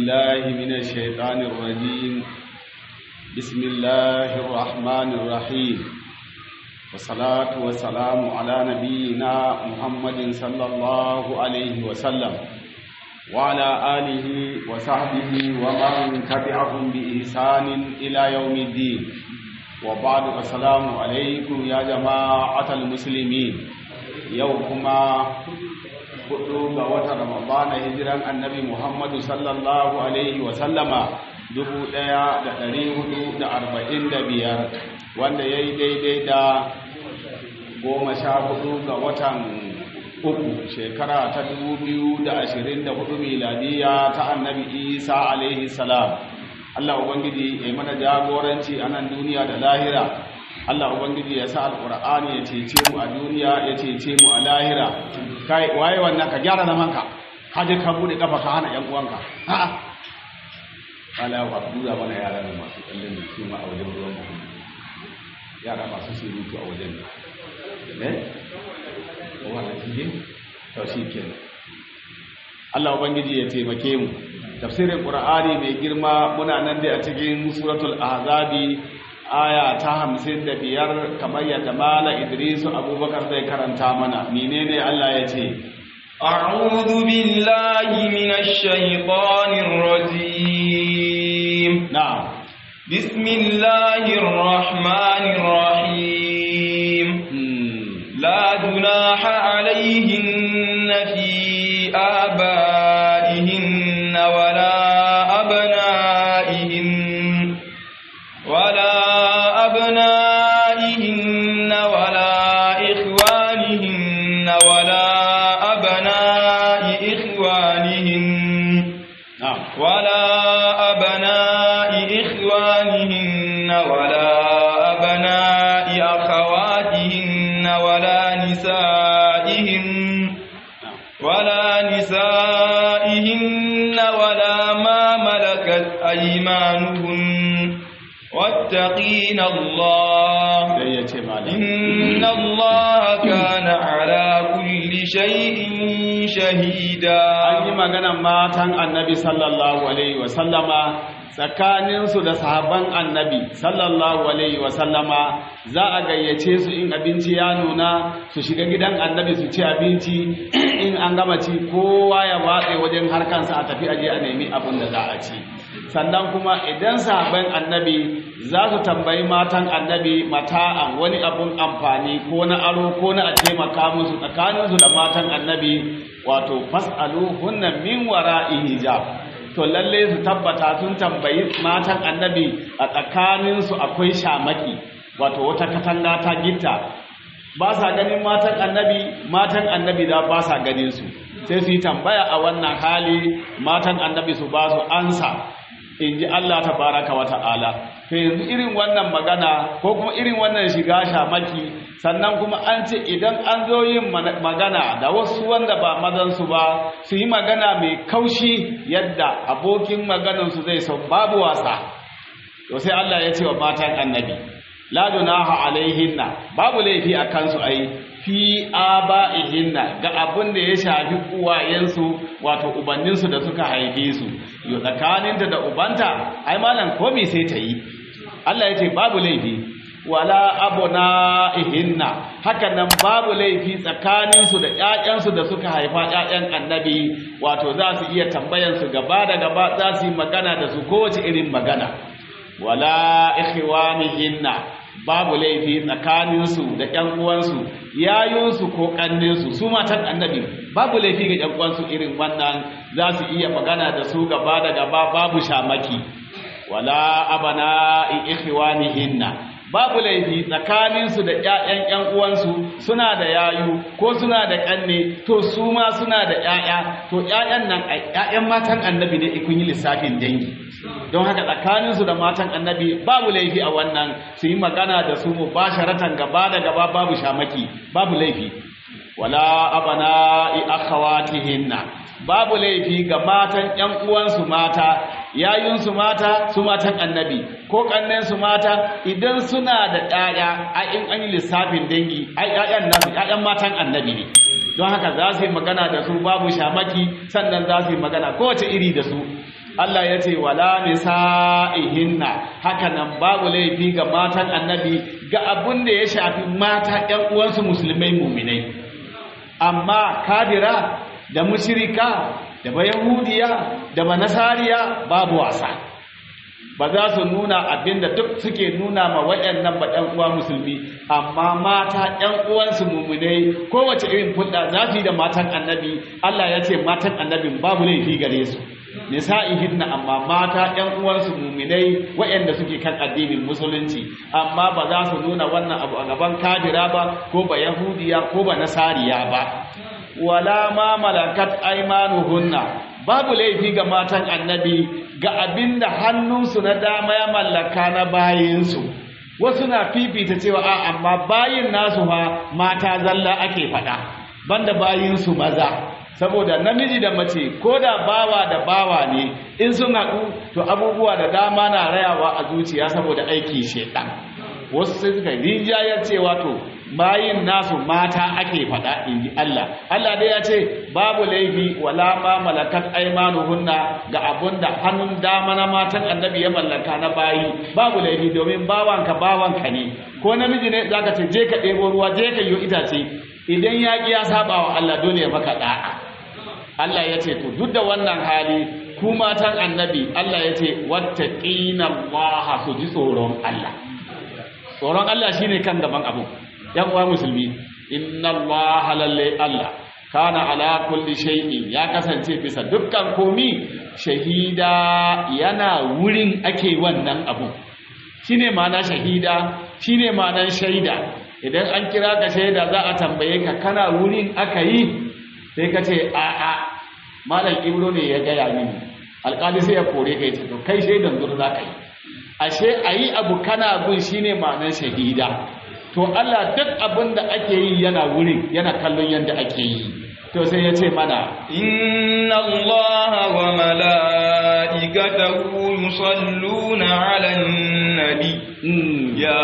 بالله من الشيطان الرجيم بسم الله الرحمن الرحيم والصلاة والسلام على نبينا محمد صلى الله عليه وسلم وعلى آله وصحبه ومن تبعهم بإحسان إلى يوم الدين وبعد السلام عليكم يا جماعة المسلمين يومكما hudu ga watan ramadana hijiran annabi muhammadu sallallahu alaihi wasallama dubu daya da dari hudu da arba'in da biyar wanda ya yi daidai da goma sha hudu ga watan uku shekara ta dubu biyu da ashirin da hudu miladiya ta annabi isa alaihi salam allah ubangiji ya mana jagoranci a nan duniya da lahira Allah Ubangiji ya sa alƙur'ani ya cece mu a duniya ya cece mu a lahira kai waye wannan ka gyara zaman ka ka je ka bude kafa ka hana yan uwanka a'a wala wa duba mana yara ne masu kallon da su ma a wajen ruwan mu yara masu surutu a wajen ne ko wannan kije to shi kenan Allah Ubangiji ya taimake mu tafsirin Qur'ani mai girma muna nan dai a cikin suratul ahzabi aya ta hamsin da biyar kamar yadda mala idrisu abubakar zai karanta mana menene Allah ya ce أعوذ بالله من الشيطان الرجيم na'am بسم الله الرحمن الرحيم لا جناح عليهن في آبائهن ولا أبنائهن ولا أبنائهن ولا إخوانهن ولا أبناء إخوانهن na'am ولا أبناء إخوانهن ولا أبناء أخواتهن ولا نسائهن ولا نسائهن ولا ما ملكت أيمانهن واتقين الله sai ya ce malam إن الله كان على كل شيء شهيدا an yi maganan matan annabi sallallahu alaihi wasallama tsakaninsu da sahabban annabi sallallahu alaihi wasallama za a gayyace su in abinci ya nuna su shiga gidan annabi su ci abinci in an gama ci kowa ya watse wajen harkansa a tafi aje a nemi abin da za a ci sannan kuma idan sahabban annabi za su tambayi matan annabi mata'an wani abun amfani ko na aro ko na a taimaka musu tsakaninsu da matan annabi wato fas'alu hunna min wara'i hijab to lalle su tabbata sun tambayi matan annabi a tsakaninsu akwai shamaki wato wata katanga ta gitta ba sa ganin matan annabi matan annabi da ba sa ganin su sai su yi tambaya a wannan hali matan annabi su ba su ansa in ji Allah ta baraka wa ta'ala to yanzu irin wannan magana ko kuma irin wannan shiga shamaki sannan kuma an ce idan an zo yin magana da wasu wanda ba mazansu ba su yi magana mai kaushi yadda abokin maganansu zai sau babu wasa to sai Allah ya ce wa matan annabi la dunaha alaihinna babu laifi a kansu ai fi aba'ihinna ga abin da ya shafi uwayensu wato ubanninsu da suka haife su yo tsakaninta da ubanta ai malam komai sai ta yi Allah ya ce babu laifi wala abuna ihinna haka nan babu laifi tsakaninsu da ƴaƴansu da suka haifa ƴaƴan annabi wato za su iya tambayansu gaba da gaba za su yi magana da su kowace irin magana wala ikhwanihinna babu laifi tsakaninsu da ƴan uwansu yayunsu ko ƙanninsu su matan annabi babu laifi ga ƴan uwansu irin wannan za su iya magana da su gaba da gaba babu shamaki wala abana ikhwanihinna babu laifi tsakaninsu da ƴaƴan ƴan uwansu suna da yayu ko suna da ƙanne to su ma suna da ƴaƴa to ƴaƴan nan ƴaƴan matan annabi ne kun yi lissafin dangi don haka tsakaninsu da matan annabi babu laifi a wannan su yi magana da su mubasharatan gaba da gaba babu shamaki babu laifi wala abana'i akhawatihinna babu laifi ga matan ƴan uwansu mata yayunsu mata su matan annabi ko kannensu mata idan suna da ƴaƴa a in an yi lissafin dangi ai ƴaƴan nasu ƴaƴan matan annabi ne don haka za su yi magana da su babu shamaki sannan za su yi magana kowace iri da su Allah ya ce wala nisa'ihinna haka nan babu laifi ga matan annabi ga abin da ya shafi mata ƴan uwansu musulmai muminai amma kabira da mushrika da bayahudiya da banasariya babu wasa ba za su nuna abinda duk suke nuna ma waɗannan ba ɗan uwa musulmi amma mata ɗan uwansu mumunai kowace irin fulɗa za su yi da matan annabi Allah ya ce matan annabin babu laifi gare su nisa'ihinna amma mata ɗan uwansu muminai waɗanda suke kan addinin musulunci amma ba za su nuna wannan abu a gaban kafira ba ko ba yahudiya ko ba nasariya ba wala ma malakat aymanuhunna babu laifi ga matan annabi ga abinda hannunsu na dama ya mallaka na bayinsu wasu na fifita cewa a amma bayin nasu fa mata zalla ake faɗa banda bayinsu maza saboda namiji da mace ko da bawa da bawa ne in sun haɗu to abubuwa da dama na rayawa a zuciya saboda aiki shedan wasu sai suka rinjayar cewa to bayin nasu mata ake faɗa in ji Allah Allah dai ya ce babu laifi wala ma malakat aimanuhunna ga abunda hannun dama na matan annabi ya mallaka na bayi babu laifi domin bawanka bawanka ne ko namiji ne zaka ce je ka ɗebo ruwa je ka yi itace idan ya ƙi ya saba wa Allah dole ya maka da'a Allah ya ce to duk da wannan hali ku matan annabi Allah ya ce wattaqina Allah su ji tsoron Allah tsoron Allah shine kan gaban abu yan uwa musulmi inna allaha lalle allah kana ala kulli shay'in ya kasance bisa dukkan komi shahida yana wurin ake wannan abu shine ma'ana shahida shine ma'anar shaida idan an kira ka shaida za a tambaye ka kana wurin aka yi sai ka ce a a malam ibro ne ya gaya mini alƙali sai ya kore ka ce to kai shaidan zur za ka yi ashe ayi abu kana gun shine ma'anar shahida to Allah duk abin da ake yi yana wurin yana kallon yadda ake yi to sai ya ce mana inna Allah wa mala'ikatahu yusalluna 'alan nabi ya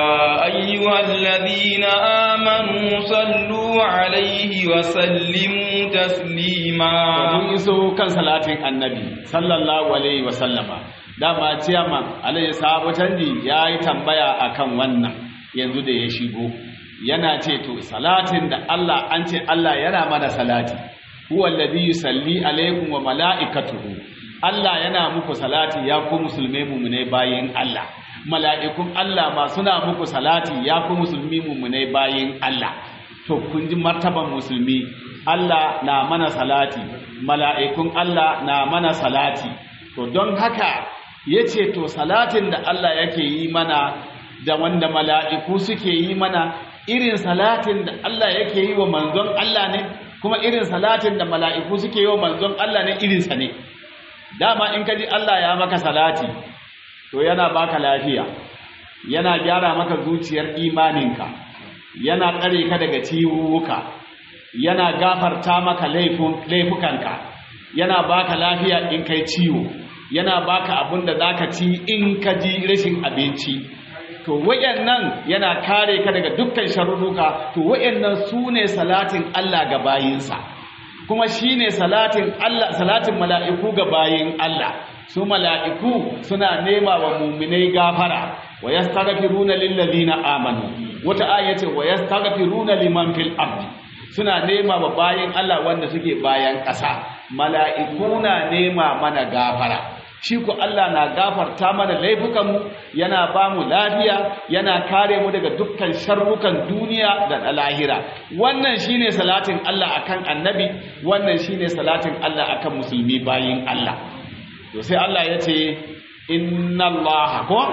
ayyuhalladhina amanu sallu 'alaihi wa sallimu taslima mun iso kan salatin annabi sallallahu alaihi wa sallama dama ciyaman alaihi sahabu canji yayi tambaya akan wannan yanzu da ya shigo yana ce to salatin da Allah an ce Allah yana mana salati huwa alladhi yusalli alaikum wa malaikatuhu Allah yana muku salati ya ku musulmai mu'minai bayin Allah mala'ikun Allah ma suna muku salati ya ku musulmi mu'minai bayin Allah to kun ji martaban musulmi Allah na mana salati mala'ikun Allah na mana salati to don haka yace to salatin da Allah yake yi mana da wanda mala'iku suke yi mana irin salatin da Allah yake yi wa manzon Allah ne kuma irin salatin da mala'iku suke yi wa manzon Allah ne irinsa ne dama in ka ji Allah ya maka salati to yana baka lafiya yana gyara maka zuciyar imaninka yana tsare ka daga ciwuka yana gafarta maka laifukanka yana baka lafiya in kai ciwo yana baka abin da za ka ci in ka ji rashin abinci to wayannan yana kare ka daga dukkan sharruka to wayannan su ne salatin Allah ga bayinsa kuma shine salatin Allah salatin mala'iku ga bayin Allah su mala'iku suna nema wa mu'minai gafara wa yastaghfiruna lil ladina amanu wata aya ce wa yastaghfiruna liman fil ardi suna nema wa bayin Allah wanda suke bayan ƙasa mala'iku na nema mana gafara shi ku Allah na gafarta mana laifukanmu yana ba mu lafiya yana kare mu daga dukkan sharrukan duniya da na lahira wannan shine salatin Allah akan annabi wannan shine salatin Allah akan musulmi bayin Allah to sai Allah ya ce inna Allah ko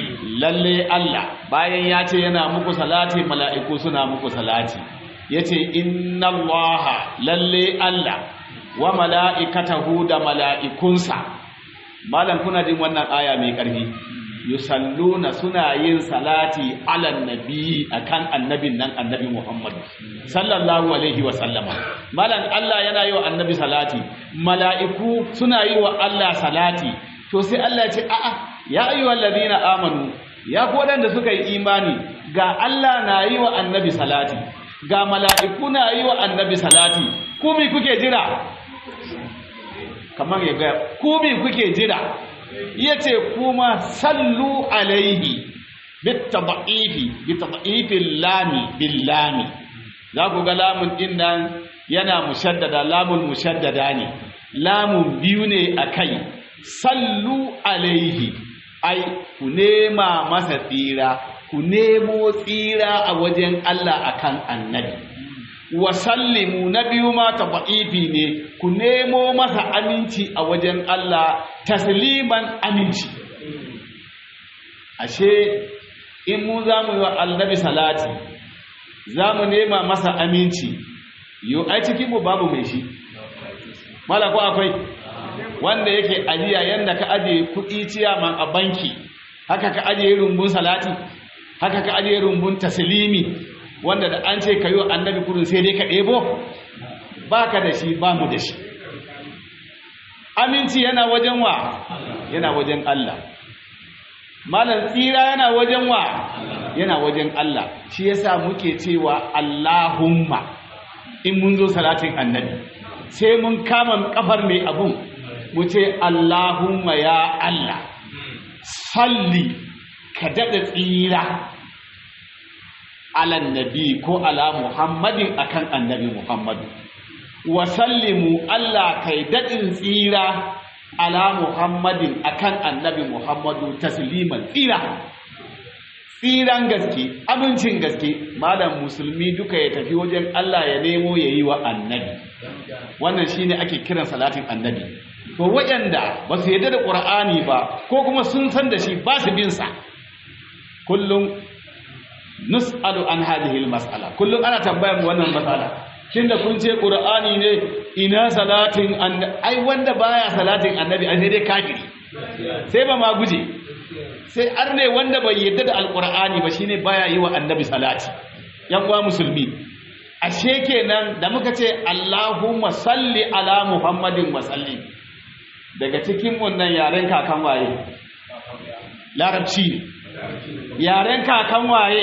lalle Allah bayan ya ce yana muku salati mala'iku suna muku salati yace inna Allah lalle Allah wa mala'ikatahu da mala'ikunsa malam kuna jin wannan aya mai ƙarfi yusalluna suna yin salati ala nabi akan annabin nan annabi Muhammad sallallahu alaihi wa sallama malam Allah yana yi wa annabi salati mala'iku suna yi wa Allah salati to sai Allah ya ce a'a ya ayyuhal ladina amanu ya ku da suka yi imani ga Allah na yi wa annabi salati ga mala'iku na yi wa annabi salati ku me kuke jira kamar ya ga ku bi kuke jira yace kuma sallu alaihi bitadaifi bitadaifil lami bil lami za ku ga lamun din nan yana mushaddada lamun mushaddada ne lamun biyu ne akai sallu alaihi ai ku nema masa tsira ku nemo tsira a wajen Allah akan annabi wa sallimu na biyu ma taba'ifi ne ku nemo masa aminci a wajen Allah tasliman aminci ashe in mu za mu yi wa annabi salati za mu nema masa aminci yau ai cikin mu babu mai shi mala ko akwai wanda yake ajiya yanda ka ajiye kuɗi ciyaman a banki haka ka ajiye rumbun salati haka ka ajiye rumbun taslimi wanda da an ce ka yi annabi kudin sai dai ka ɗebo ba ka da shi ba mu da shi aminci yana wajen wa yana wajen Allah malam tsira yana wajen wa yana wajen Allah shi yasa muke cewa Allahumma in mun zo salatin annabi sai mun kama kafar mai abun mu ce Allahumma ya Allah salli ka daɗa tsira alan nabi ko ala muhammadin akan annabi muhammadu wa sallimu Allah kai daɗin tsira ala muhammadin akan annabi muhammadu tasliman tsira tsiran gaske amincin gaske malam musulmi duka ya tafi wajen Allah ya nemo ya yi wa annabi wannan shine ake kiran salatin annabi to waɗanda ba su yarda da ƙur'ani ba ko kuma sun san da shi ba su bin sa kullum nus'alu an hadhihi mas'ala kullum ana tambayar mu wannan mas'ala da kun ce qur'ani ne ina salatin ai wanda baya salatin annabi ai sai dai kafiri sai ba ma guje sai arne wanda bai yadda da alqur'ani ba shine baya yi wa annabi salati yan uwa musulmi ashe kenan da muka ce Allahumma salli ala Muhammadin wa sallim daga cikin wannan yaren kakan waye larabci ne yaren kakan waye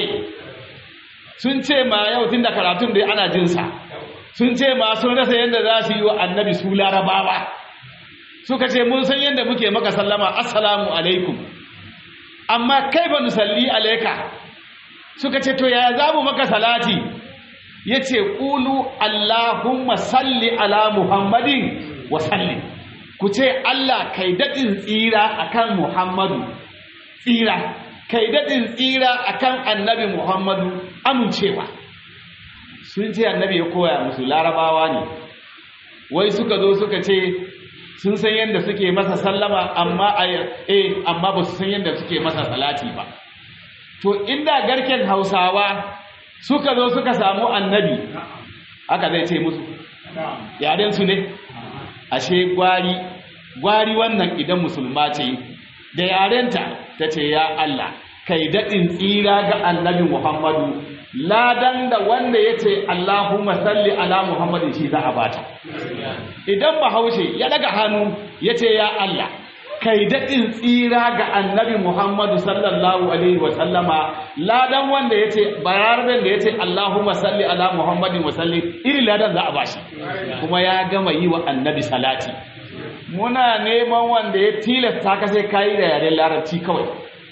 sun ce ma yau tun da karatun da ana jinsa sun ce ma sun rasa yadda za su yi wa annabi su larabawa suka ce mun san yadda muke maka sallama assalamu alaikum amma kai ba nusalli alaika suka ce to yaya za mu maka salati ya ce ƙulu allahumma salli ala muhammadin wa salli ku ce allah kai daɗin tsira akan muhammadu tsira kai daɗin tsira akan annabi Muhammadu amincewa sun ce annabi ya koya musu larabawa ne wai suka zo suka ce sun san yadda suke masa sallama amma eh amma ba su san yadda suke masa salati ba to inda garken hausawa suka zo suka samu annabi haka zai ce musu yaren su ne ashe gwari gwari wannan idan musulma ce da yarenta ta ce ya Allah kai daɗin tsira ga annabi Muhammadu ladan da wanda ya ce Allahumma salli ala Muhammadin shi za a bata idan bahaushe ya daga hannu ya ce ya Allah kai daɗin tsira ga annabi Muhammadu sallallahu alaihi wa sallama ladan wanda ya ce bayarben da ya ce Allahumma salli ala Muhammadin wa salli irin ladan za a bashi kuma ya gama yi wa annabi salati muna neman wanda ya tilasta ka sai kayi da yaren larabci kawai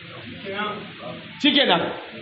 cike nan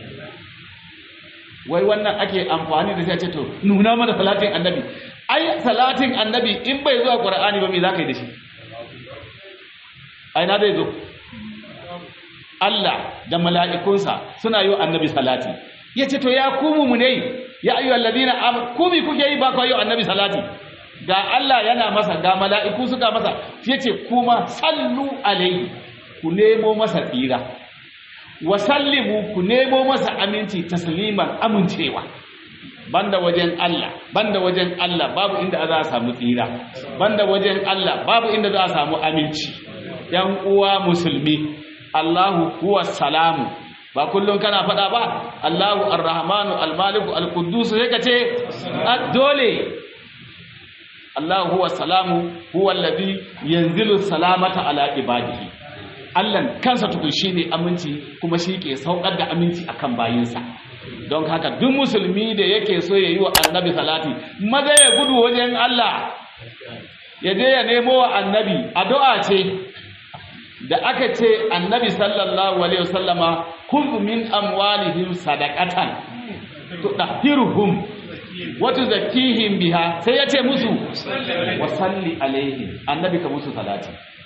wai wannan ake amfani da sai ce to nuna mana salatin annabi ai salatin annabi in bai zuwa qur'ani ba me za ka yi da shi ai na zai zo Allah da mala'ikunsa suna yi annabi salati ya ce to ya kumu mu ne ya ayyuhal ladina amanu kumi kuke yi ba ku yi annabi salati ga Allah yana masa ga mala'iku suka masa ya ce kuma sallu alaihi ku nemo masa tsira wa sallimu ku nemo masa aminci tasliman amincewa banda wajen Allah banda wajen Allah babu inda za a samu tsira banda wajen Allah babu inda za a samu aminci yan uwa musulmi Allahu huwa salamu ba kullum kana faɗa ba Allahu arrahmanu almaliku alquddus sai ka ce dole Allah huwa salamu huwa alladhi yanzilu salamata ala ibadihi Allah kansa tukun shine aminci kuma shi ke saukar da aminci akan bayinsa don haka duk musulmi da yake so yayi wa annabi salati maza ya gudu wajen Allah ya je ya nemo wa annabi addu'a ce da aka ce annabi sallallahu alaihi wasallama kun min amwalihim sadaqatan tudahhiruhum wa tuzakkihim biha sai ya ce musu wa salli alaihim annabi ka musu salati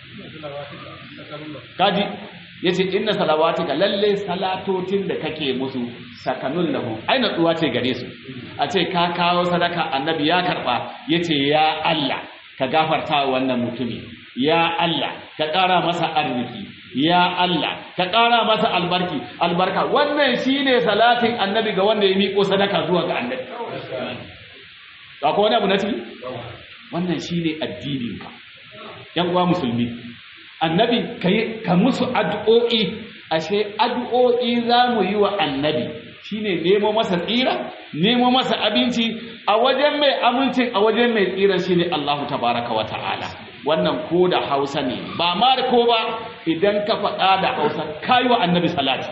kaji yace inna salawatika lalle salatotin da kake musu sakanun lahu ai natsuwa ce gare su a ce ka kawo sadaka annabi ya karba yace ya Allah ka gafarta wa wannan mutumi ya Allah ka ƙara masa arziki ya Allah ka ƙara masa albarki albarka wannan shine salatin annabi ga wanda ya miƙo sadaka zuwa ga annabi ba ko wani abu na ciki wannan shine addinin ka yan uwa musulmi annabi kai ka musu addu'o'i ashe addu'o'i za mu yi wa annabi shine nemo masa tsira nemo masa abinci a wajen mai amincin a wajen mai tsira shine Allahu tabaraka wa ta'ala wannan ko da Hausa ne ba ma da ko ba idan ka faɗa da Hausa kai wa annabi salati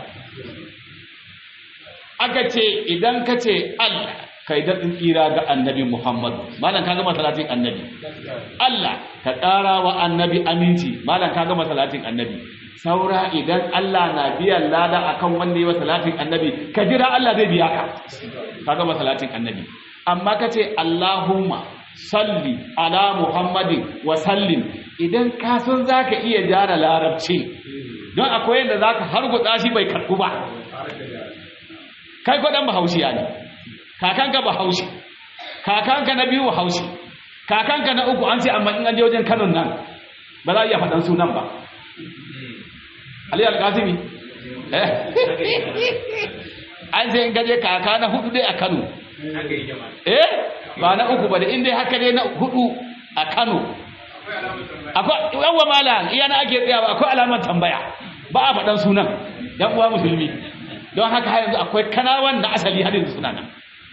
aka ce idan ka ce Allah kai daɗin tsira ga annabi Muhammad malam ka gama salatin annabi Allah ka ƙara wa annabi aminci malam ka gama salatin annabi saura idan Allah na biyan lada akan wanda yi wa salatin annabi ka jira Allah zai biya ka ka gama salatin annabi amma ka ce Allahumma salli ala Muhammadin wa sallim idan ka san zaka iya jara larabci don akwai yadda zaka hargutsa shi bai karɓu ba kai ko dan bahaushiya ne kakanka bahaushe kakanka na biyu bahaushe kakanka na uku an ce amma in an je wajen Kano nan ba za a iya faɗan sunan ba Ali Al-Qasimi eh an ce in gaje kaka na hudu dai a Kano eh ba na uku ba da inda haka dai na hudu a Kano akwai yawa malam iya na ake tsayawa akwai alamar tambaya ba a faɗan sunan dan uwa musulmi don haka har yanzu akwai kanawan da asali har yanzu suna nan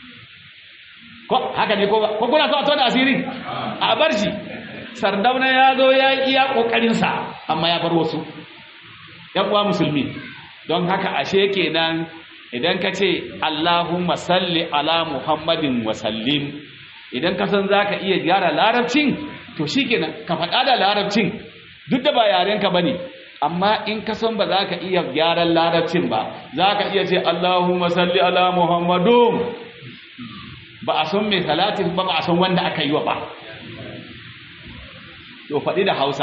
ko haka ne ko ba ko kuna so a tona asirin a bar shi sardauna ya zo ya iya kokarin sa amma ya bar wasu yan uwa musulmi don haka ashe kenan idan ka ce Allahumma salli ala Muhammadin wa sallim idan ka san zaka iya gyara larabcin to shikenan ka faɗa da larabcin duk da ba yarenka bane amma in ka san ba za ka iya gyaran larabcin ba za ka iya ce Allahumma salli ala Muhammadun ba a san mai salatin ba ba a san wanda aka yi wa ba to faɗi da hausa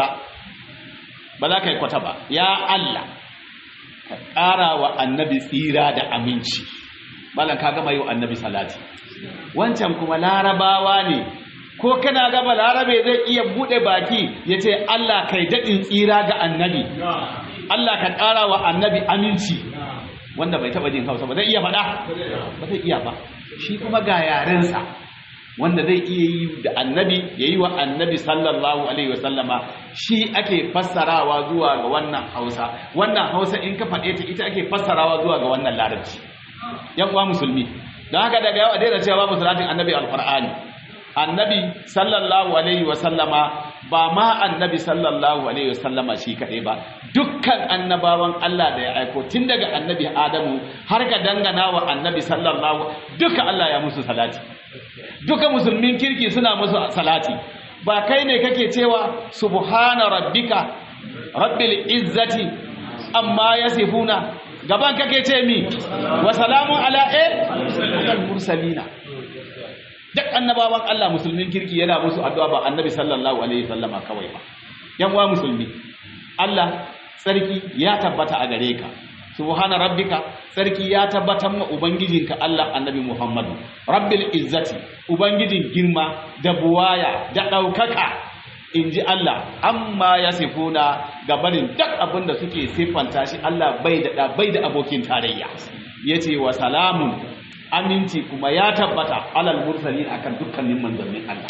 ba za ka yi kwata ba ya Allah ka ƙara wa annabi tsira da aminci malam ka gama yi wa annabi salati wancan kuma larabawa ne ko kana gaba larabe zai iya buɗe baki ya ce Allah kai daɗin tsira ga annabi Allah ka ƙara wa annabi aminci wanda bai taɓa jin hausa ba zai iya faɗa ba zai iya ba shi kuma ga yarensa wanda zai iya yi da annabi ya yi wa annabi sallallahu alaihi wasallama shi ake fassarawa zuwa ga wannan hausa wannan hausa in ka faɗe ta ita ake fassarawa zuwa ga wannan larabci yan uwa musulmi don haka daga yau a daina cewa babu salatin annabi alqur'ani annabi sallallahu alaihi wasallama ba ma annabi sallallahu alaihi wasallama shi kaɗai ba dukkan annabawan Allah da ya aiko tun daga annabi Adamu har ga dangana wa annabi sallallahu duka Allah ya musu salati duka musulmin kirki suna musu salati ba kai ne kake cewa subhana rabbika rabbil izzati amma yasifuna gaban kake ce mi wa salamun ala al mursalina duk annabawan Allah musulmin kirki yana musu addu'a ba annabi sallallahu alaihi wasallama kawai ba yan uwa musulmi Allah sarki ya tabbata a gare ka subhana rabbika sarki ya tabbatar ma ubangijinka Allah annabi Muhammadu rabbil izzati ubangijin girma da buwaya da daukaka inji Allah amma ya sifuna gabanin duk abin da suke siffanta shi Allah bai da bai da abokin tarayya yace wa salamun aminci kuma ya tabbata alal mursalin akan dukkanin manzannin Allah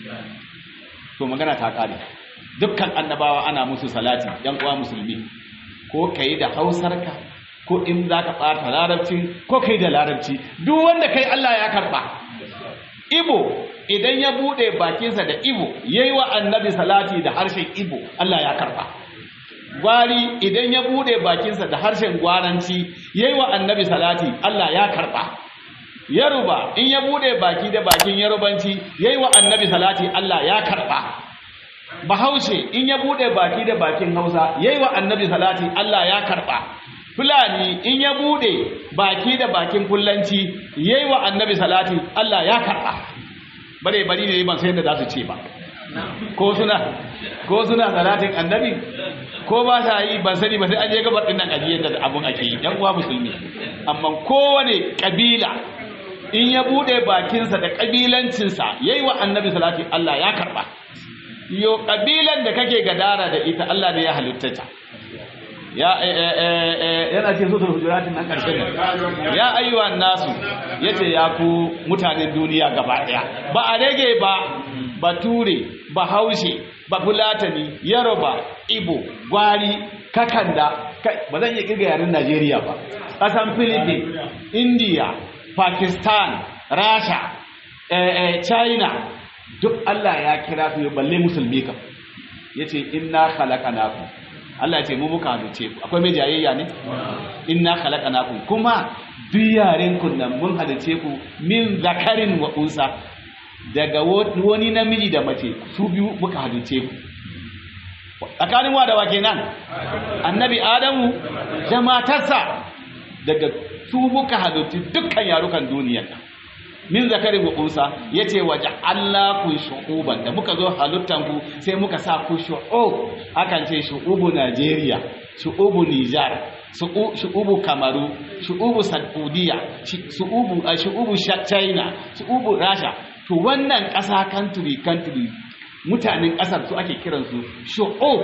to magana ta kare dukkan annabawa ana musu salati yan uwa musulmi ko kai da hausarka ko in zaka ɓata larabci ko kai da larabci duk wanda kai Allah ya karba ibo idan ya bude bakinsa da ibo yayi wa annabi salati da harshen ibo Allah ya karba gwari idan ya bude bakinsa da harshen gwaranci yayi wa annabi salati Allah ya karba yaruba in ya bude baki da bakin yarubanci yayi wa annabi salati Allah ya karba bahaushe in ya bude baki da bakin hausa yayi wa annabi salati Allah ya karba fulani in ya bude baki da bakin fullanci yayi wa annabi salati Allah ya karba bare bari ne ban sai da za su ce ba ko suna ko suna salatin annabi ko ba sa yi ban sani ba sai an je gabar din nan ajiyar da abun ake yi yan uwa musulmi amma kowane kabila in ya bude bakinsa da kabilancinsa yayi wa annabi salati Allah ya karba yo kabilan da kake gadara da ita Allah ne ya halitta ta ya yana ce sura hujuratin nan karshen nan ya ayyuhan nasu yace ya ku mutanen duniya gaba daya ba a rage ba bature bahaushe bafulatani yaroba ibo gwari kakanda ba zan iya kirga yaren najeriya ba ƙasan philippines india pakistan rasha china duk allah ya kira su balle musulmi kam ya ce inna khalaqanakum allah ya ce mu muka halice ku akwai mai jayayya ne inna khalaqanakum kuma duk yaren kun nan mun halice ku min zakarin wa unsa daga wani namiji da mace su biyu muka halice ku tsakanin wa da wa kenan annabi adamu da matarsa daga su muka halitti dukkan yarukan duniyar nan min zakarin wa unsa yace waje Allah ku shu'uban da muka zo halittan ku sai muka sa ku shu'ub akan ce shu'ubu Najeriya shu'ubu Nijar shu'ubu Kamaru shu'ubu Saudiya shu'ubu shu'ubu China shu'ubu Rasha to wannan ƙasa country country mutanen ƙasar su ake kiransu shu'ub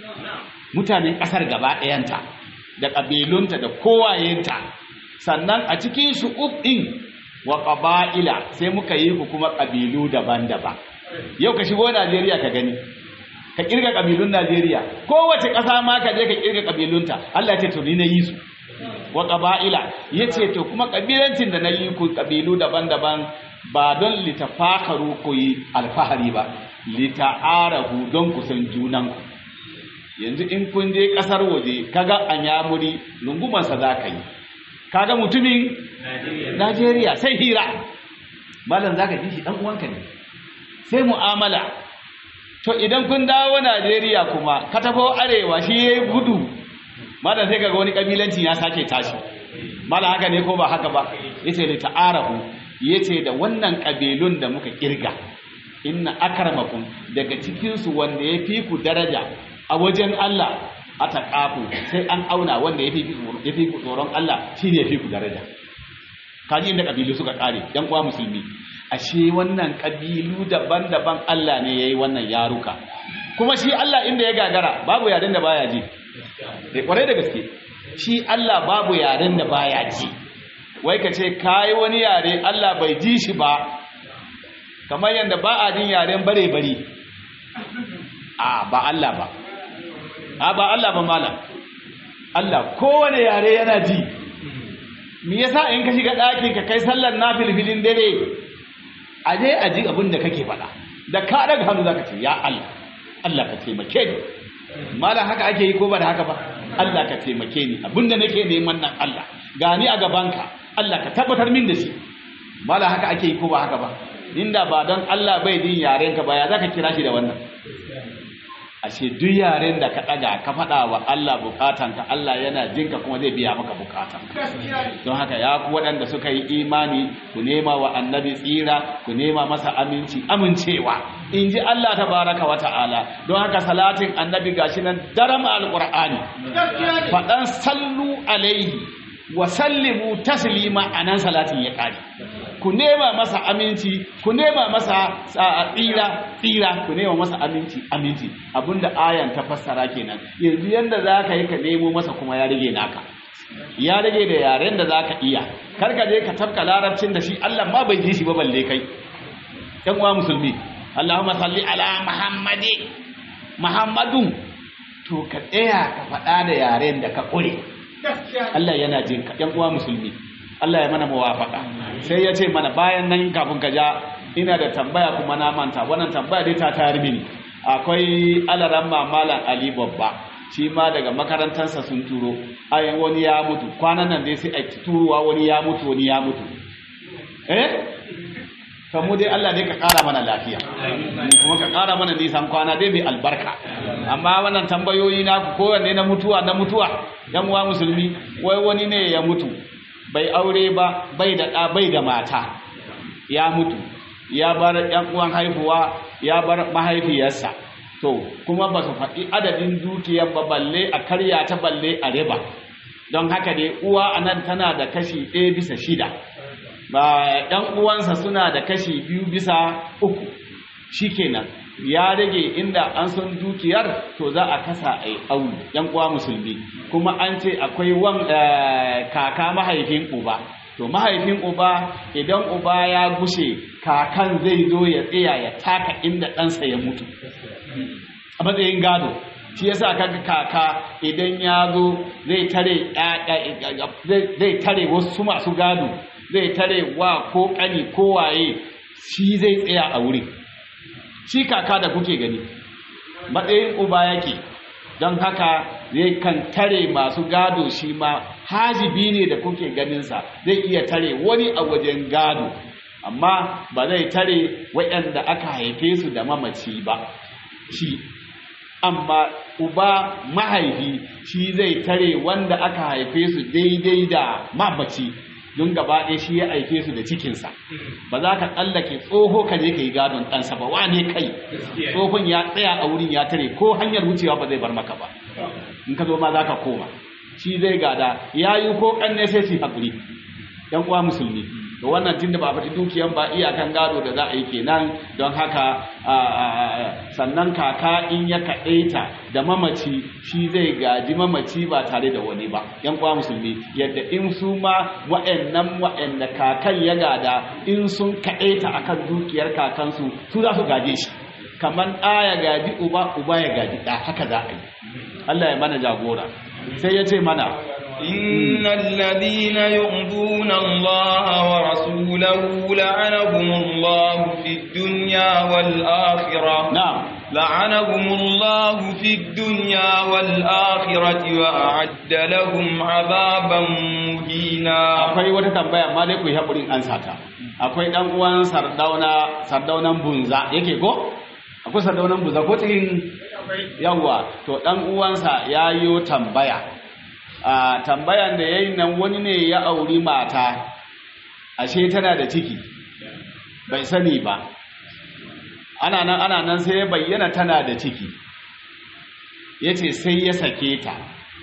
mutanen ƙasar gaba ɗayanta da ƙabilunta da kowayenta sannan a cikin shu'ub ɗin wa ƙaba'ila sai muka yi ku kuma ƙabilu daban-daban yau ka shigo najeriya ka gani ka ƙirga ƙabilun najeriya kowace ƙasa ma ka je ka ƙirga ƙabilunta allah ce to ni na yi su wa ƙaba'ila ya ce to kuma ƙabilancin da na yi ku ƙabilu daban-daban ba don litafakaru ku yi alfahari ba lita'arahu don ku san junanku yanzu in kun je ƙasar waje kaga anyamuri lungumansa za ka yi kaga mutumin Najeriya sai hira malam zaka ji shi dan uwanka ne sai mu'amala to idan kun dawo Najeriya kuma ka tafo arewa shi yayi gudu malam sai kaga wani kabilanci ya sake tashi malam haka ne ko ba haka ba yace li ta'arafu yace da wannan kabilun da muka kirga inna akramakum daga cikin su wanda ya fi ku daraja a wajen Allah a taƙafu sai an auna wanda ya fi ku tsoron Allah shi ne ya fi ku daraja kaji inda ƙabilu suka ƙare ‘yan uwa musulmi ashe wannan ƙabilu daban-daban Allah ne ya yi wannan yaruka kuma shi Allah inda ya gagara babu yaren da baya ji da ƙwarai da gaske shi Allah babu yaren da baya ji wai ka ce kayi wani yare Allah bai ji shi ba kamar yadda ba a jin yaren bare-bare a ba Allah ba a ba Allah ba malam Allah kowane yare yana ji me yasa in ka shiga ɗaki ka kai sallar nafilfilin dare a je a ji abin da kake faɗa da ka daga hannu zaka ce ya Allah Allah ka taimake ni malam haka ake yi ko ba da haka ba Allah ka taimake ni abin da nake neman nan Allah gani a gabanka Allah ka tabbatar min da shi malam haka ake yi ko ba haka ba inda ba don Allah bai din yarenka ba ya zaka kira shi da wannan ashe duk yaren da ka ɗaga ka faɗa wa Allah bukatanka Allah yana jinka kuma zai biya maka bukatanka don haka ya ku waɗanda suka yi imani ku nema wa annabi tsira ku nema masa aminci amincewa in ji Allah tabaraka wa ta'ala don haka salatin annabi gashi nan daram alqur'ani faɗan sallu alaihi wa sallimu taslima anan salatin ya ƙare ku nema masa aminci ku nema masa tsira tsira ku nema masa aminci aminci abinda ayan ta fassara kenan yanzu yanda za ka yi ka nemo masa kuma ya rage naka ya rage da yaren da za ka iya karka je ka tafka larabcin da shi Allah ma bai ji shi ba balle kai yan uwa musulmi Allahumma salli ala Muhammadi Muhammadun to ka tsaya ka faɗa da yaren da ka ƙure Allah yana jin ka yan uwa musulmi Allah ya mana muwafaka sai ya ce mana bayan nan kafin ka ja ina da tambaya kuma na manta wannan tambaya dai ta tayar mini akwai alaran mamalan Ali babba shi ma daga makarantarsa sun turo ayan wani ya mutu kwanan nan dai sai a turuwa wani ya mutu wani ya mutu eh to mu dai Allah dai ka ƙara mana lafiya kuma ka ƙara mana nisan kwana dai mai albarka amma wannan tambayoyi na kowanne na mutuwa na mutuwa yan uwa musulmi wai wani ne ya mutu bai aure ba bai da ɗa bai da mata ya mutu ya bar yan uwan haihuwa ya bar mahaifiyarsa to kuma ba su faɗi adadin dukiyar ba balle a karya ta balle a riba don haka dai uwa anan tana da kashi ɗaya bisa shida ba ɗan uwansa suna da kashi biyu bisa uku shikenan ya rage inda an san dukiyar to za a kasa a yi aulu yan uwa musulmi kuma an ce akwai wan kaka mahaifin uba to mahaifin uba idan uba ya gushe kakan zai zo ya tsaya ya taka inda ɗansa ya mutu a matsayin gado shi yasa kaga kaka idan ya zo zai tare zai tare wasu masu gado zai tare wa ko kani ko waye shi zai tsaya a wuri shi kaka da kuke gani matsayin uba yake don haka zai kan tare masu gado shi ma hajibi ne da kuke ganinsa zai iya tare wani a wajen gado amma ba zai tare waɗanda aka haife su da mamaci ba shi amma uba mahaifi shi zai tare wanda aka haife su daidai da mamaci don gaba ɗaya shi ya haife su da cikinsa ba za ka tsallake tsoho ka je ka yi gadon ɗansa ba wane kai tsohon ya tsaya a wurin ya tare ko hanyar wucewa ba zai bar maka ba in ka zo ma za ka koma shi zai gada ya yi ko ƙanne sai su haƙuri ‘yan uwa musulmi da wannan tunda ba a faɗi dukiyan ba iyakan gado da za a yi kenan don haka sannan kaka in ya kaɗaita da mamaci shi zai gaji mamaci ba tare da wani ba yan kwa musulmi yadda in su ma wa'annan wa'anda kakan ya gada in sun kaɗaita akan dukiyar kakansu su za su gaje shi kamar ɗa ya gaji uba uba ya gaji ɗa haka za a yi Allah ya mana jagora sai ya ce mana إن الذين يؤذون الله ورسوله لعنهم الله في الدنيا والآخرة نعم لعنهم الله في الدنيا والآخرة وأعد لهم عذابا مهينا akwai wata tambaya amma dai ku yi haƙurin an sata akwai ɗan uwan sardauna sardaunan bunza yake ko akwai sardaunan bunza ko cikin yawwa to ɗan uwansa ya yi tambaya a tambayan da ya yi nan wani ne ya auri mata ashe tana da ciki bai sani ba ana nan ana nan sai ya bayyana tana da ciki ya ce sai ya sake ta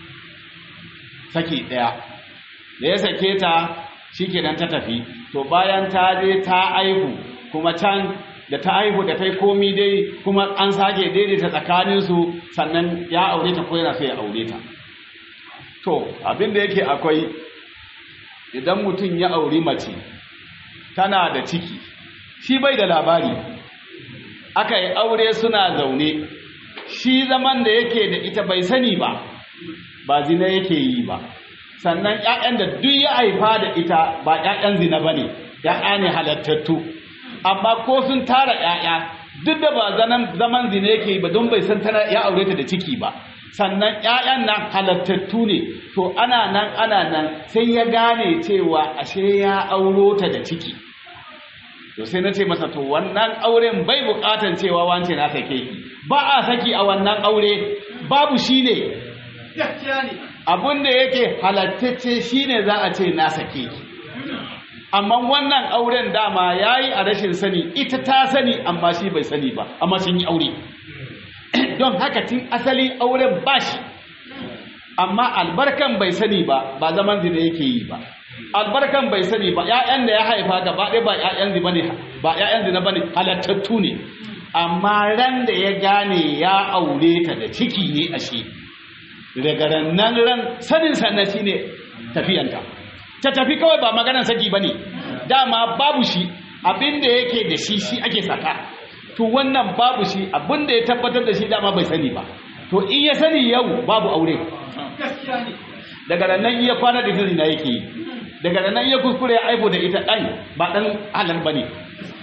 saki ɗaya da ya sake ta shi kenan ta tafi to bayan ta je ta aihu kuma can da ta aihu da ta yi komi dai kuma an sake daidaita tsakaninsu sannan ya aure ta ko yana so ya aure ta to abin da yake akwai idan mutum ya auri mace tana da ciki shi bai da labari aka yi aure suna zaune shi zaman da yake da ita bai sani ba ba zina yake yi ba sannan ƴaƴan da duk ya haifa da ita ba ƴaƴan zina ba ne ƴaƴa ne halattattu amma ko sun tara ƴaƴa duk da ba zaman zina yake yi ba don bai san tana ya aure ta da ciki ba sannan ƴaƴan nan halattattu ne to ana nan ana nan sai ya gane cewa ashe ya auro ta da ciki to sai na ce masa to wannan auren bai buƙatan cewa wance na sake ki ba a saki a wannan aure babu shi ne abin da yake halattacce shi ne za a ce na sake ki amma wannan auren dama ya yi a rashin sani ita ta sani amma shi bai sani ba amma sun yi aure don haka tun asali auren bashi amma albarkan bai sani ba ba zaman zina yake yi ba albarkan bai sani ba ƴaƴan da ya haifa gaba ɗaya ba ƴaƴan zina bane ba ƴaƴan zina bane halattattu ne amma ran da ya gane ya aure ta da ciki ne ashe daga rannan ran sanin sannan shine tafiyanta ta tafi kawai ba maganar saki bane dama babu shi abin da yake da shi shi ake saka to wannan babu shi abin da ya tabbatar da shi dama bai sani ba to in ya sani yau babu aure daga nan iya kwana da na yake yi daga nan iya kuskure ya aiko da ita ɗan ba ɗan halal ba ne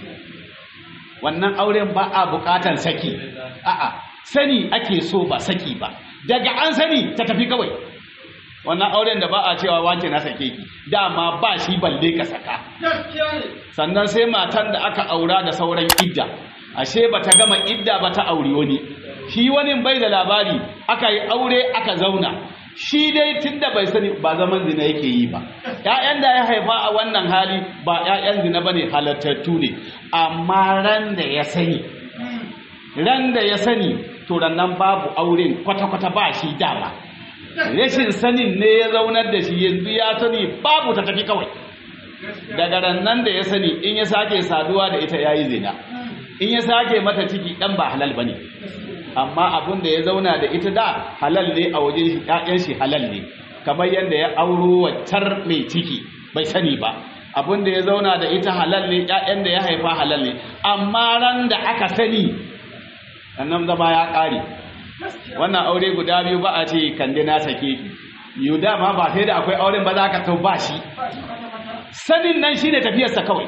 wannan auren ba a buƙatar saki a'a sani ake so ba saki ba daga an sani ta tafi kawai wannan auren da ba a cewa wace na sake ki dama ba shi balle ka saka sannan sai matan da aka aura da sauran idda ashe bata gama idda ba ta auri wani shi wani bai da labari aka yi aure aka zauna shi dai tunda bai sani ba zaman zina yake yi ba ƴaƴan da ya haifa a wannan hali ba ƴaƴan zina bane halattattu ne amma ran da ya sani ran da ya sani to nan babu auren kwata-kwata ba shi dama rashin sanin ne ya zaunar da shi yanzu ya sani babu ta tafi kawai daga rannan da ya sani in ya sake saduwa da ita yayi zina in ya sake mata ciki dan ba halal bane amma abun da ya zauna da ita da halal ne a wajen shi ƴaƴan shi halal ne kamar yadda ya auro waccar mai ciki bai sani ba abun da ya zauna da ita halal ne ƴaƴan da ya haifa halal ne amma ran da aka sani annan zama ya ƙare wannan aure guda biyu ba a ce kande na sake ki yau dama ba sai da akwai auren ba za ka tau ba shi sanin nan shine tafiyarsa kawai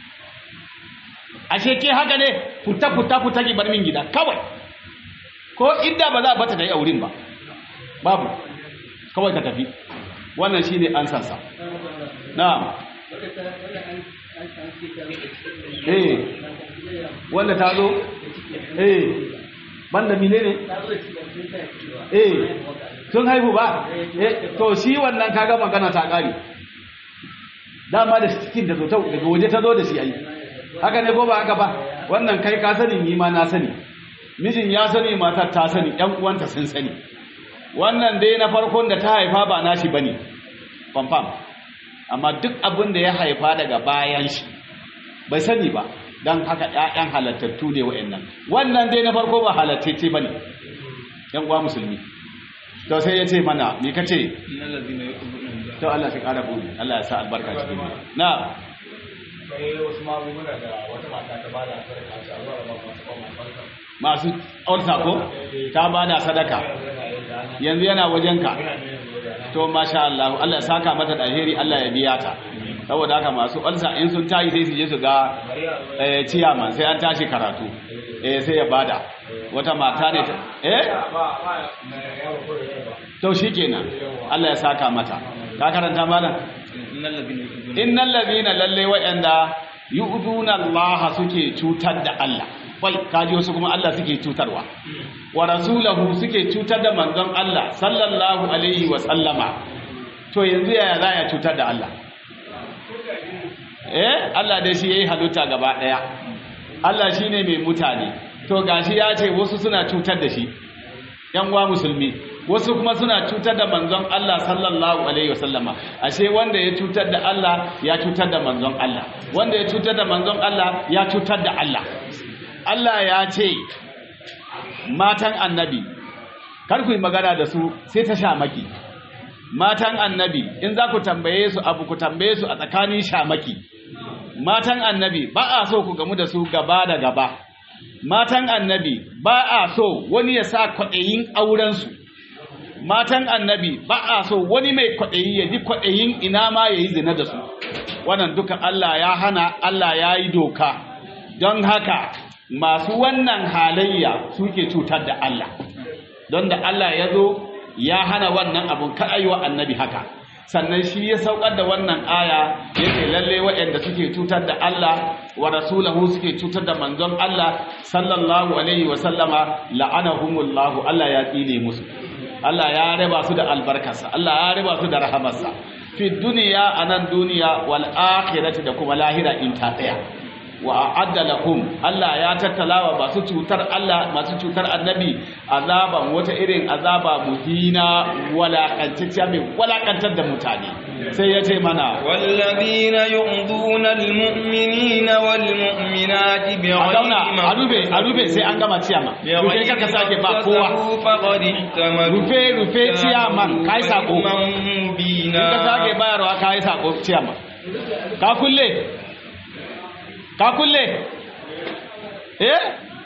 ashe ke haka ne futa futa futa ki bar min gida kawai ko idda ba za a bata da yi auren ba babu kawai ka tafi wannan shine an sansa na'am eh wanda ta zo eh banda mine ne eh sun haihu ba eh to shi wannan kaga magana ta kare dama da cikin da zo daga waje ta zo da shi ai haka ne ko ba haka ba wannan kai ka sani ni ma na sani mijin ya sani matar ta sani ƴan uwanta sun sani wannan dai na farkon da ta haifa ba nashi bane confirm amma duk abin da ya haifa daga bayan shi bai sani ba don haka ƴaƴan halattattu ne wa'annan wannan dai na farko ba halattacce bane ƴan uwa musulmi to sai ya ce mana me kace to Allah ya ƙara buɗe Allah ya sa albarka cikin na sai wasu magunguna da wata mata ta bada sadaka ta zuwa ba masu ba masu masu ulsa ko ta bada sadaka yanzu yana wajenka to masha Allah Allah ya saka mata da alheri Allah ya biya ta saboda haka masu ulsa in sun tayi sai su je su ga eh ciyaman sai an tashi karatu eh sai ya bada wata mata ne ta eh to shikenan Allah ya saka mata ka karanta malam innal ladina lalle wa'anda yu'duna Allah suke cutar da Allah wai kaji wasu kuma Allah suke cutarwa wa rasulahu suke cutar da manzon Allah sallallahu alaihi wa sallama to yanzu yaya za ya cutar da Allah eh Allah dai shi yayi halitta gaba daya Allah shine mai mutane to gashi ya ce wasu suna cutar da shi yan uwa musulmi wasu kuma suna cutar da manzon Allah sallallahu alaihi wasallama ashe wanda ya cutar da Allah ya cutar da manzon Allah wanda ya cutar da manzon Allah ya cutar da Allah Allah ya ce matan annabi kar ku yi magana da su sai ta shamaki matan annabi in za ku tambaye su abu ku tambaye su a tsakanin shamaki matan annabi ba a so ku gamu da su gaba da gaba matan annabi ba a so wani ya sa kwaɗayin aurensu matan annabi ba a so wani mai kwaɗayi ya ji kwaɗayin ina ma ya yi zina da su wannan duka Allah ya hana Allah ya yi doka don haka masu wannan halayya suke cutar da Allah don da Allah ya zo ya hana wannan abun kar wa annabi haka sannan shi ya saukar da wannan aya yake lalle waɗanda suke cutar da Allah wa rasulahu suke cutar da manzon Allah sallallahu alaihi wa sallama la'anahumullahu Allah ya tsine musu Allah ya raba su da albarkarsa Allah ya raba su da rahamarsa fi duniya anan duniya wal akhirati da kuma lahira in ta tsaya wa a'adda lakum Allah ya tattalawa masu cutar Allah masu cutar annabi azaban wata irin azaba muhina walakantacciya mai walakantar da mutane sai ya ce mana والذين يؤذون المؤمنين والمؤمنات a بغير zauna a rufe a rufe sai an gama ciyama rufe kaka sake ba kowa فقد احتملوا rufe rufe ciyaman kai sako إثما in ka sake مبينا bayarwa kai sako ciyaman ka kulle ka kulle eh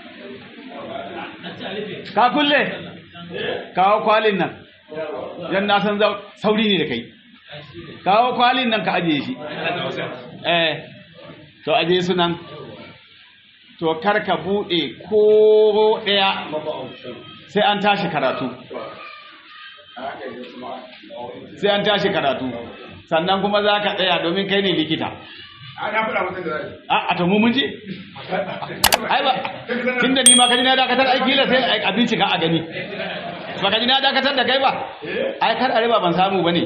ka kulle kawo kwalin nan yan na san zau- sauri ne da kai kawo kwalin nan ka ajiye shi eh to ajiye su nan to kar ka bude ko daya sai an tashi karatu sai an tashi karatu sannan kuma za ka tsaya domin kai ne likita ana faɗa mutum da zai a a to mu mun je ai ba tunda ni ma kaji na dakatar aiki la sai a bincika a gani ba kaji na dakatar da kai ba ai kar a riba ban samu bane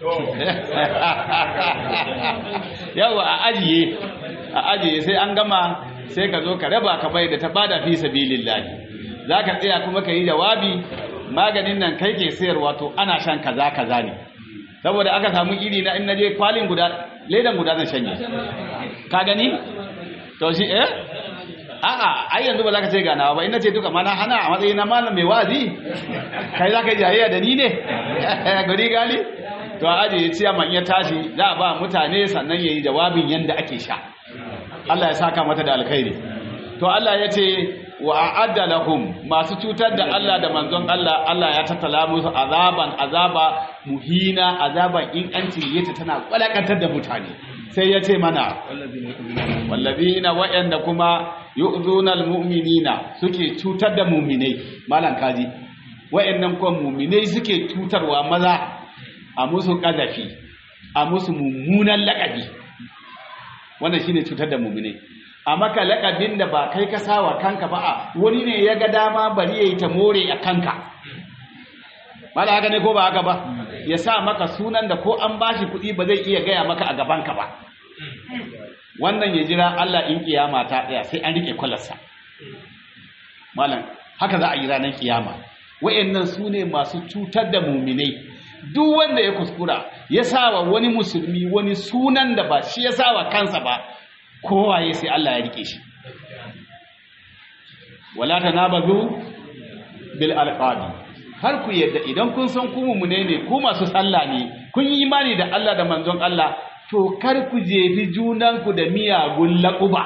yawa a ajiye a ajiye sai an gama sai ka zo ka raba ka bai da ta bada fi sabilillahi zaka tsaya kuma ka yi jawabi maganin nan kai ke sayarwa to ana shan kaza kaza ne saboda aka samu iri na in naje kwalin guda ledan guda zan shanye ka gani to shi eh a'a ai yanzu ba za ka ce ganawa ba in nace duka mana hana a matsayin na malam mai wazi kai za ka yi jayayya da ni ne gari gali to a ajiye ciyaman ya tashi za a ba mutane sannan ya yi jawabin yadda ake sha Allah ya saka mata da alkhairi to Allah ya ce wa a'adda lahum masu cutar da Allah da manzon Allah Allah ya tattala musu azaban azaba muhina azaban in an yace tana kwalakantar da mutane sai ya ce mana wallazina wa'anda kuma yu'zuna almu'minina suke cutar da mu'minai malan kaji wa'annan kuma mu'minai suke cutarwa maza a musu kazafi a musu mummunan lakabi wannan shine cutar da mu'minai a maka lakabin da ba kai ka sawa kanka ba a wani ne ya ga dama bari yayi ta more a kanka mala haka ne ko ba haka ba ya sa maka sunan da ko an bashi kuɗi ba zai iya gaya maka a gabanka ba wannan ya jira Allah in kiyama ta tsaya sai an rike kwalarsa malam haka za a yi ranar kiyama wayannan su ne masu cutar da muminai duk wanda ya kuskura ya sawa wani musulmi wani sunan da ba shi ya sawa kansa ba kowaye sai Allah ya rike shi wala tanabazu bil alqabi har ku yadda idan kun san ku mumune ne ku masu sallah ne kun yi imani da Allah da manzon Allah to kar ku jefi junanku da miyagun laquba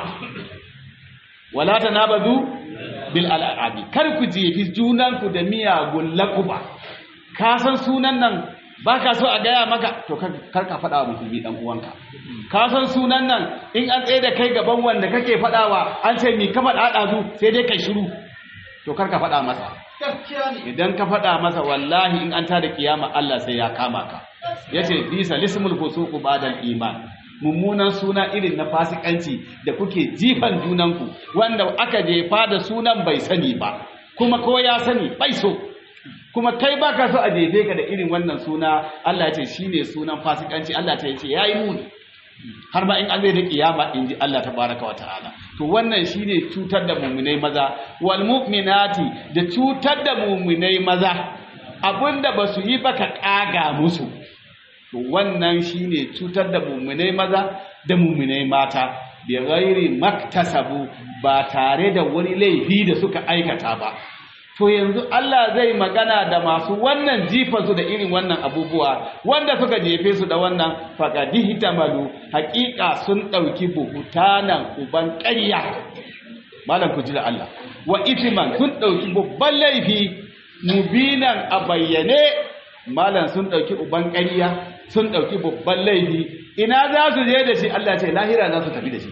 wala tanabazu bil alqabi kar ku jefi junanku da miyagun laquba ka san sunan nan ba ka so a gaya maka to kar ka faɗa wa musulmi ɗan uwanka ka san sunan nan in an tsaye da kai gaban wanda kake faɗawa an ce mi ka faɗa ɗazu sai dai kai shiru to kar ka faɗa masa idan ka faɗa masa wallahi in an tada kiyama Allah sai ya kama ka yace bisa lismul fusuqu ba'dal iman mummunan suna irin na fasikanci da kuke jifan junanku wanda aka jefa da sunan bai sani ba kuma ko ya sani bai so kuma kai baka so a jefe ka da irin wannan suna Allah ce shine sunan fasikanci Allah ta yace yayi muni har ma in an zai da kiyama in ji Allah tabaraka wataala to wannan shine cutar da mu'minai maza wal mu'minati da cutar da mu'minai maza abinda basu yi ba ka kaga musu to wannan shine cutar da mu'minai maza da mu'minai mata bi ghairi maktasabu ba tare da wani laifi da suka aikata ba to yanzu Allah zai magana da masu wannan jifa su da irin wannan abubuwa wanda suka jefe su da wannan faqadihi tamalu haqiqa sun dauki buhutanan uban ƙarya malam ku ji da Allah wa itiman sun dauki babban laifi mubinan a bayyane malam sun dauki uban ƙarya sun dauki babban laifi ina za su je da shi Allah ce lahira za su tafi da shi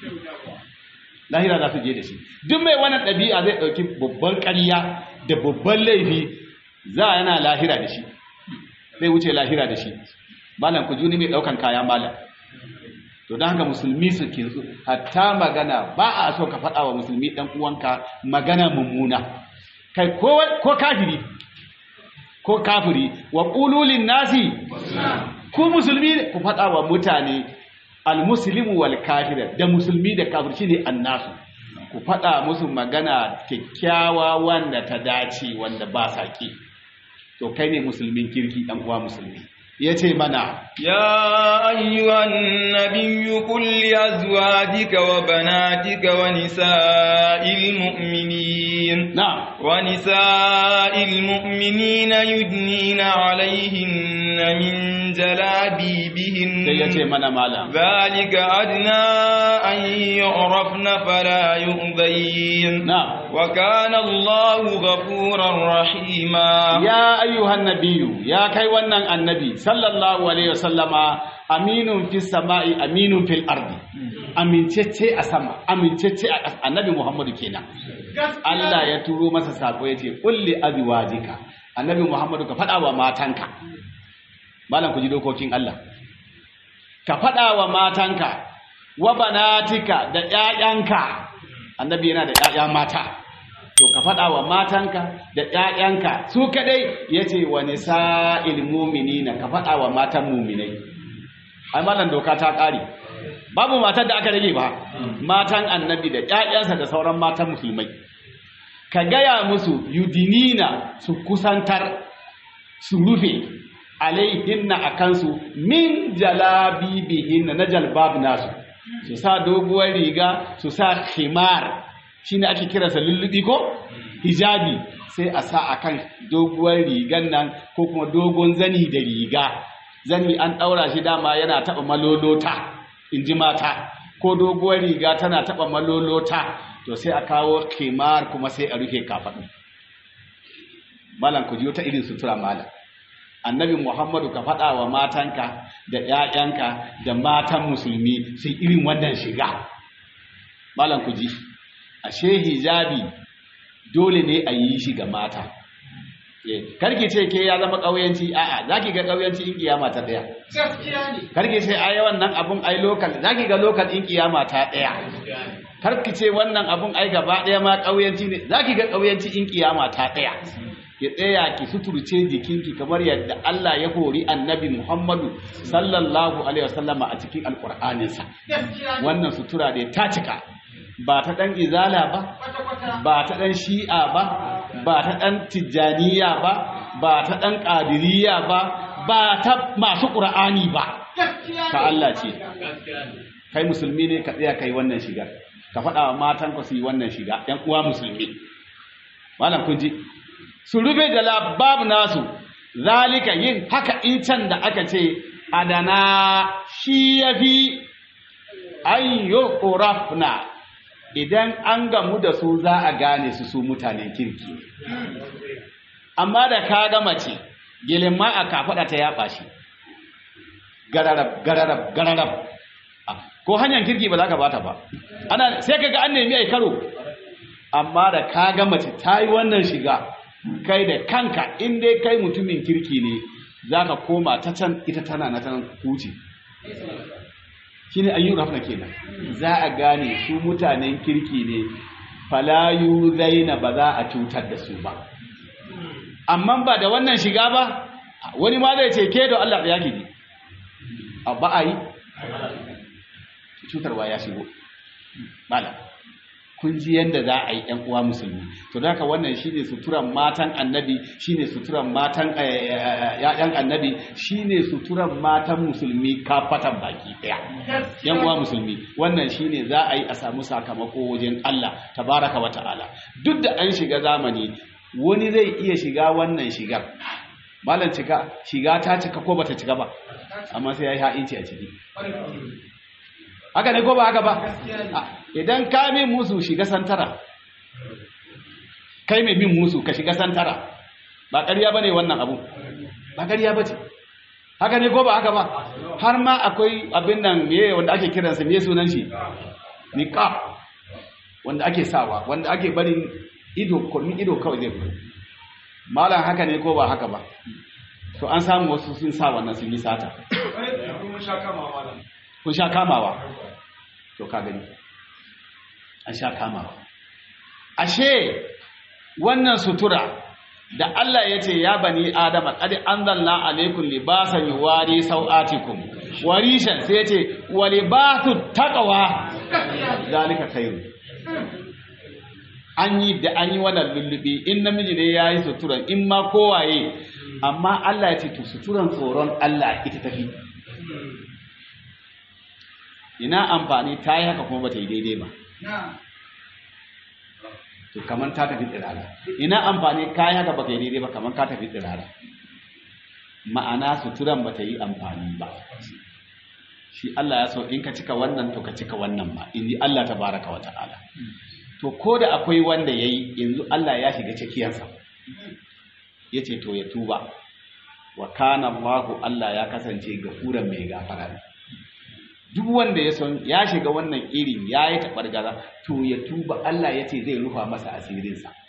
lahira za su je da shi duk mai wannan ɗabi'a zai ɗauki babban ƙarya da babban laifi za a yana lahira da shi zai wuce lahira da shi malam ku juni mai ɗaukan kaya malam to don haka musulmi su ke su hatta magana ba a so ka faɗa wa musulmi ɗan uwanka magana mummuna kai ko kafiri ko kafiri wa ƙululin nasi ku musulmi ku faɗa wa mutane almuslimu wal kafir da musulmi da kafir shine annasu ku faɗa musu magana kyakkyawa wanda ta dace wanda ba sa ki to kai ne musulmin kirki dan uwa musulmi yace mana يا أيها النبي قل لأزواجك وبناتك ونساء المؤمنين na'am ونساء المؤمنين يدنين عليهن من جلابيبهن sai yace mana malam ذلك أدنى أن يعرفن فلا يؤذين na'am وكان الله غفورا رحيما ya ayyuhan nabiyyu ya kai wannan annabi sallallahu alaihi wasallama aminun fis sama'i aminun fil ardi amincece a sama amincece a ƙasa annabi muhammadu kenan Allah ya turo masa sako yace kulli azwajika annabi Muhammadu ka faɗa wa matanka malam ku ji dokokin Allah ka faɗa wa matanka wa banatika da ƴaƴanka annabi yana da ƴaƴa mata to ka faɗa wa matanka da ƴaƴanka su kadai yace wa nisa'il mu'minina ka faɗa wa matan mu'minai ai malam doka ta ƙare babu matar da aka rage ba matan annabi da ƴaƴansa da sauran matan musulmai ka gaya musu yudinina su kusantar su rufe alaihinna a kansu min jalabibihinna na jalbab nasu su sa doguwar riga su sa khimar shine ake kiransa lullubi ko hijabi sai a sa akan doguwar rigan nan ko kuma dogon zani da riga zani an ɗaura shi dama yana taɓa malolota in ji mata ko doguwar riga tana taɓa malolota to sai a kawo kimar kuma sai a rufe kafaɗu malam ku ji wata irin sutura malam annabi muhammadu ka faɗa wa matanka da ‘ya'yanka da matan musulmi sai irin wannan shiga malam ku ji ashe hijabi dole ne a yi shi ga mata karki ce ke ya zama ƙauyanci a'a za ki ga ƙauyanci in kiyama ta ɗaya karki ce ai wannan abun ai lokal za ki ga lokal in kiyama ta ɗaya karki ce wannan abun ai gaba ɗaya ma ƙauyanci ne za ki ga ƙauyanci in kiyama ta ɗaya ki tsaya ki suturce jikinki kamar yadda Allah ya hori annabi Muhammadu sallallahu alaihi wasallama a cikin alƙur'aninsa wannan sutura da ta cika ba ta ɗan izala ba ba ta ɗan shi'a ba ba ta ɗan tijjaniya ba ba ta ɗan ƙadiriya ba ba ta masu ƙur'ani ba ta Allah ce kai musulmi ne ka tsaya kai wannan shigar ka faɗa wa matan ku su yi wannan shiga ɗan uwa musulmi malam kun ji su rufe da labab nasu zalika yin haka in can da aka ce adana shi yafi ayyo urafna idan an gamu da su za a gane su su mutanen kirki amma da ka ga mace gilin ma a kafaɗa ta yaɓa shi gararab gararab gararab ko hanyar kirki ba za ka bata ba ana sai ka ga an nemi ai karo amma da ka ga mace ta yi wannan shiga kai da kanka in dai kai mutumin kirki ne za ka koma ta can ita tana na can huce shine ayyun rafna kenan za a gane su mutanen kirki ne falayu zaina ba za a cutar da su ba amma ba da wannan shiga ba wani ma zai ce ke da Allah ya gidi a ba a yi cutarwa ya shigo bala kun ji yadda za a yi ‘yan uwa musulmi to da haka wannan shine suturan matan annabi shine suturan matan ‘ya'yan annabi shine suturan matan musulmi kafatan baki ɗaya ‘yan uwa musulmi wannan shine za a yi a samu sakamako wajen Allah tabaraka wa ta'ala duk da an shiga zamani wani zai iya shiga wannan shigar malam cika shiga ta cika ko bata cika ba amma sai ya yi ha'inci a ciki haka ne ko ba haka ba idan ka min musu shiga santara kai mai bin musu ka shiga santara ba ƙarya ba ne wannan abu ba ƙarya ba ce haka ne ko ba haka ba har ma akwai abin nan meye wanda ake kiransa meye sunan shi niqab wanda ake sawa wanda ake barin ido kurmin ido kawai zai fito malam haka ne ko ba haka ba to an samu wasu sun sa wannan sun yi sata kun sha kamawa to ka gani an sha kamawa ashe wannan sutura da Allah ya ce ya bani adama qad anzalna alaykum libasan yuwari sau'atikum warishan sai ya ce wa libasu taqwa zalika khairu an yi da an yi wannan lullubi in namiji ne yayi suturan in ma kowaye amma Allah ya ce to suturan tsoron Allah ita tafi ina amfani ta yi haka kuma ba ta yi daidai ba to kamar ta tafi tsirara ina amfani ka yi haka ba ka yi daidai ba kamar ka tafi tsirara ma'ana suturan ba ta yi amfani ba shi Allah ya so in ka cika wannan to ka cika wannan ba in ji Allah ta baraka wa ta'ala to ko da akwai wanda ya yi yanzu Allah ya shiga cikiyarsa ya ce to ya tuba wa kana Allahu Allah ya kasance gafuran mai gafara ne duk wanda ya son ya shiga wannan irin ya yi taɓargaza to ya tuba Allah ya ce zai rufa masa asirinsa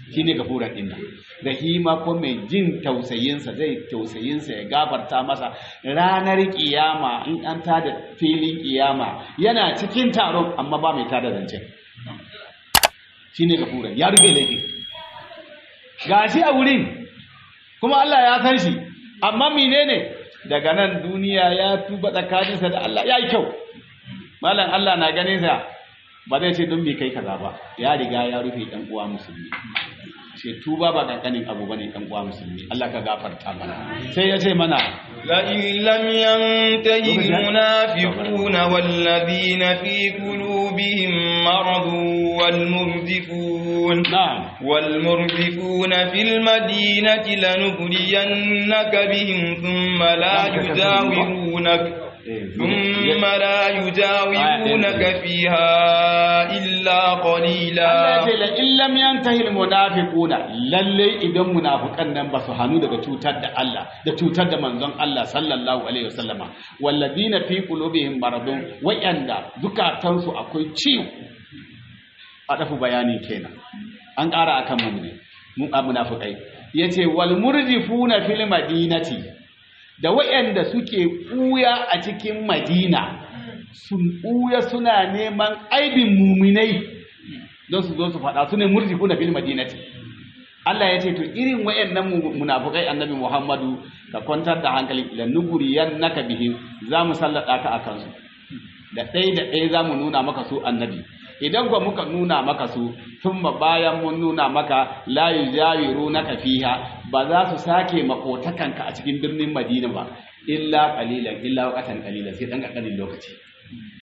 shine gafuran din nan rahima ko mai jin tausayinsa zai tausayinsa ya gafarta masa ranar kiyama in an tada filin kiyama yana cikin taron amma ba mai tada zancen shine gafuran ya rufe laifi gashi a wurin kuma Allah ya san shi amma menene daga nan duniya ya tuba tsakaninsa da Allah ya yi kyau malam Allah na ganin sa ba zai ce don me kai kaza ba ya riga ya rufe ɗan uwa musulmi ce tuba ba kankanin abu bane ɗan uwa musulmi Allah ka gafarta mana sai ya ce mana لئن لم ينته المنافقون والذين في قلوبهم مرض والمرجفون na'am والمرجفون في المدينة لنغرينك بهم ثم لا يجاورونك ثم لا يجاورونك فيها إلا Allah قليلا ya ce la illam yantahi almunafiquna lalle idan munafikan nan ba su hanu daga cutar da Allah da cutar da manzon Allah sallallahu alaihi wasallama walladina fi qulubihim maradun wayanda zukatansu akwai ciwo a dafu bayani kenan an ƙara akan mu ne mun a munafikai yace wal murjifuna fil madinati da wayanda suke ɓuya a cikin Madina sun ɓuya suna neman aibin muminai don su zo su faɗa su ne murjifu na fil madinati Allah ya ce to irin wayannan mu- munafukai annabi Muhammadu ka kwantar da hankali la nuguriyan naka bihim za mu sallada ka akan su da ɗaya da ɗaya za mu nuna maka su annabi idan kuwa muka nuna maka su tun bayan mun nuna maka la yujawiru naka fiha ba za su sake makotakanka a cikin birnin Madina ba illa qalilan illa waqatan qalilan sai dan kankanin lokaci